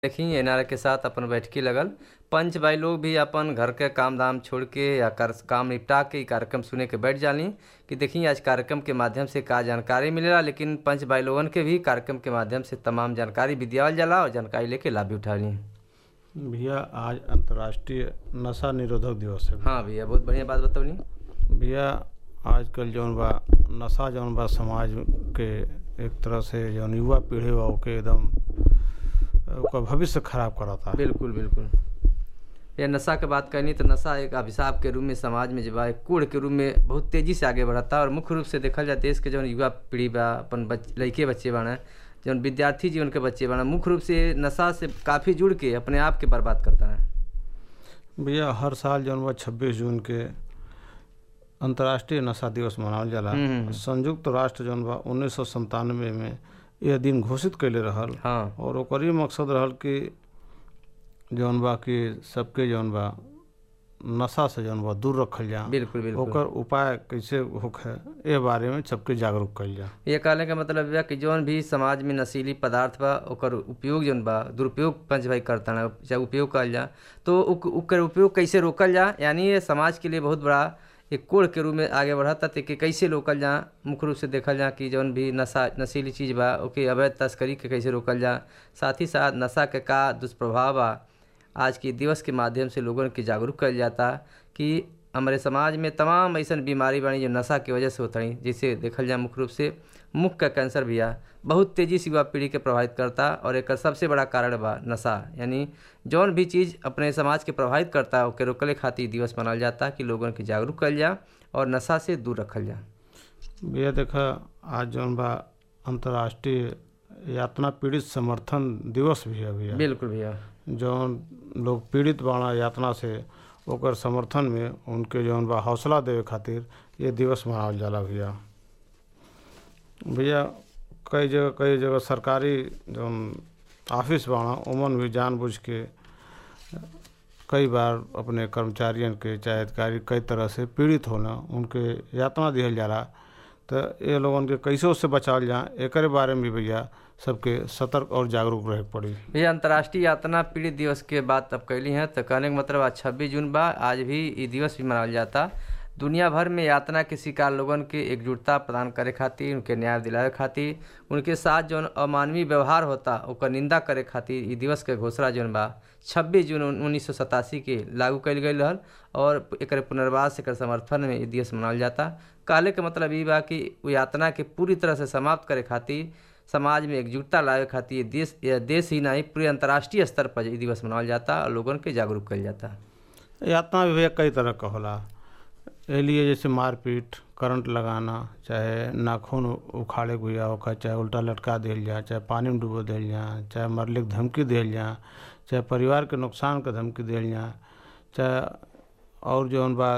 देखी एनआर के साथ अपन बैठकी लगल पंच भाई लोग भी अपन घर के काम धाम छोड़ के या कर, काम निपटा के इ कार्यक्रम सुने के बैठ जाली कि देखी आज कार्यक्रम के माध्यम से का जानकारी मिलेला लेकिन पंच भाई लोगन के भी कार्यक्रम के माध्यम से तमाम जानकारी भी दियावल जाला और जानकारी लेके लाभ भी उठाली भैया आज अंतर्राष्ट्रीय नशा निरोधक दिवस है हाँ भैया बहुत बढ़िया बात बतौनी भैया आजकल जौन बा नशा जौन बा समाज के एक तरह से जौन युवा पीढ़ी बा ओके एकदम ओकर भविष्य खराब करता बिल्कुल बिल्कुल ये नशा के बात करनी तो नशा एक अभिशाप के रूप में समाज में जो बा एक कूड़ के रूप में बहुत तेजी से आगे बढ़ता और मुख्य रूप से देखल जाए देश के जौन युवा पीढ़ी बा अपन बच लड़के बच्चे बाने जौन विद्यार्थी जीवन के बच्चे बाने मुख्य रूप से नशा से काफ़ी जुड़ के अपने आप के बर्बाद करता है भैया हर साल जौन बा छब्बीस जून के अंतर्राष्ट्रीय नशा दिवस मनावल जाला हम्म, हम्म। संयुक्त राष्ट्र जौन बा उन्नीस सौ संतानवे में यह दिन घोषित कैले रहल हाँ और ओकर ही मकसद रहल कि जौन बा कि सबके जौन बा नशा से जौन बा दूर रखल जा बिल्कुल बिल्कुल ओकर उपाय कैसे होखे ए बारे में सबके जागरूक कइल जा ये कहने का मतलब यह कि जौन भी समाज में नशीली पदार्थ बा ओकर उपयोग जौन बा दुरुपयोग पंच भाई करता है चाहे उपयोग कल जा तो उक, ओकर उपयोग कैसे रोकल जा यानी ये समाज के लिए बहुत बड़ा एक कोड़ के रूप में आगे बढ़ता ते कि कैसे रोकल जा मुख्य रूप से देखल जा कि जौन भी नशा नशीली चीज़ बा ओके अवैध तस्करी के कैसे रोकल जा साथ ही साथ नशा के का दुष्प्रभाव बा आज के दिवस के माध्यम से लोगों के जागरूक कल जाता कि हमारे समाज में तमाम ऐसा बीमारी बानी जो नशा की वजह से होता है जैसे देखल जाए मुख्य रूप से मुख का कैंसर भी आ बहुत तेजी से युवा पीढ़ी के प्रभावित करता और एक सबसे बड़ा कारण बा नशा यानी जौन भी चीज़ अपने समाज के प्रभावित करता ओके रोकले खातिर दिवस मनाल जाता कि लोगों के जागरूक कल जा और नशा से दूर रखल जा भैया देखा आज जौन बा अंतर्राष्ट्रीय यातना पीड़ित समर्थन दिवस भी है भैया बिल्कुल भैया जौन लोग पीड़ित बाड़ा यातना से ओकर समर्थन में उनके जौन बा हौसला देवे खातिर ये दिवस मनावल जाला भैया भैया कई जगह कई जगह सरकारी जौन ऑफिस बाड़ा उमन भी जानबूझ के कई बार अपने कर्मचारियन के चाहे अधिकारी कई तरह से पीड़ित होना उनके यातना दिहल जाला तो ये लोगन के कैसे उससे बचावल जा एकरे बारे में भी भैया सबके सतर्क और जागरूक रहे के पड़ी भैया अंतर्राष्ट्रीय यातना पीड़ित दिवस के बात अब कैली हैं तो कहने का मतलब आज छब्बीस जून बा आज भी ये दिवस भी मनावल जाता दुनिया भर में यातना के शिकार लोगन के एकजुटता प्रदान करे खातिर उनके न्याय दिलावे खातिर उनके साथ जौन अमानवीय व्यवहार होता ओकर निंदा करे खातिर ई दिवस के घोषणा जौन बा छब्बीस जून उन्नीस सौ सतासी के लागू कयल गई रहल और एक पुनर्वास एकर समर्थन में ई दिवस मनावल जाता कहले के मतलब ई बा कि उ यातना के पूरी तरह से समाप्त करे खातिर समाज में एकजुटता लावे खातिर ये देश ये देश ही नहीं पूरे अंतर्राष्ट्रीय स्तर पर ये दिवस मनावल जाता और लोगन के जागरूक कल जाता यातना भी भैया कई तरह का होला ए लिए जैसे मारपीट करंट लगाना चाहे नाखून उखाड़े के हुआ होकर चाहे उल्टा लटका दिल जा चाहे पानी में डूबो दिल जा चाहे मरले के धमकी दिल जा चाहे परिवार के नुकसान के धमकी दिल जा चाहे और जौन बा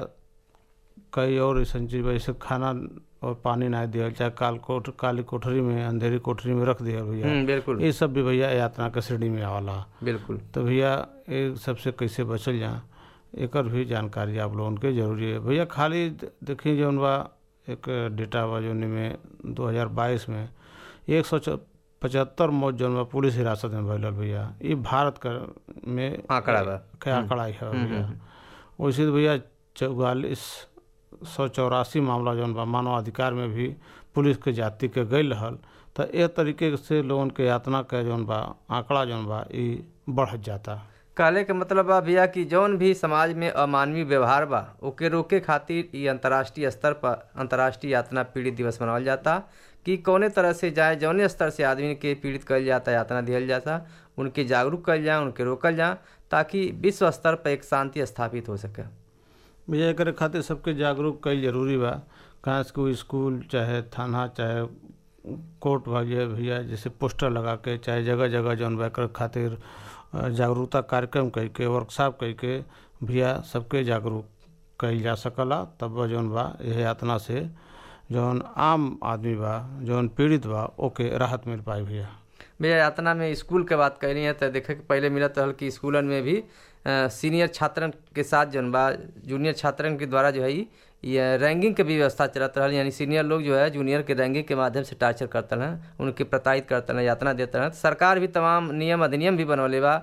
कई और ऐसा चीज बा, जैसे खाना और पानी ना दिया चाहे काल कोठ काली कोठरी में अंधेरी कोठरी में रख दिया भैया हम्म बिल्कुल ये सब भी भैया यातना के श्रेणी में आवला बिल्कुल तो भैया ये सबसे कैसे बचल जा एकर भी जानकारी आप लोगन के जरूरी है भैया खाली द- देखिए जौन बा एक डेटा बा जौन में 2022 में एक सौ पचहत्तर मौत जौन बा पुलिस हिरासत में भइल भैया ये भारत का में आंकड़ा बा के आंकड़ा है भैया वैसे तो भैया चौवालीस सौ चौरासी मामला जौन बा मानव अधिकार में भी पुलिस के जाति के गई रहल तो ए तरीके से लोगन के यातना के जौन बा आंकड़ा जौन बा ई बढ़ जाता कहले के मतलब बा भैया कि जौन भी समाज में अमानवीय व्यवहार बा ओके रोके खातिर ई अंतर्राष्ट्रीय स्तर पर अंतर्राष्ट्रीय यातना पीड़ित दिवस मनावल जाता कि कौने तरह से जाए जौने स्तर से आदमी के पीड़ित कल जाता यातना दिहल जाता उनके जागरूक कल जाए उनके रोकल जाए ताकि विश्व स्तर पर एक शांति स्थापित हो सके भैया एकरे खातिर सबके जागरूक कईल जरूरी बा कहाँ से कोई स्कूल चाहे थाना चाहे कोर्ट भैया भैया जैसे पोस्टर लगा के चाहे जगह जगह जौन बा एकर खातिर अ, जागरूकता कार्यक्रम कई के वर्कशॉप कई के भैया सबके जागरूक कईल जा सकला तब जौन बा यह यातना से जौन आम आदमी बा जौन पीड़ित बा ओके राहत मिल पाई भैया भैया यातना में स्कूल के बात कैली है तो देखे के पहले मिलत रहल कि स्कूलन में भी अ, सीनियर छात्रन के साथ जौन बा जूनियर छात्रन के द्वारा जो है ई ये रैंकिंग के भी व्यवस्था चलत रहल यानी सीनियर लोग जो है जूनियर के रैंकिंग के माध्यम से टार्चर करते हैं उनके प्रताड़ित करते हैं यातना देते हैं सरकार भी तमाम नियम अधिनियम भी बनवले बा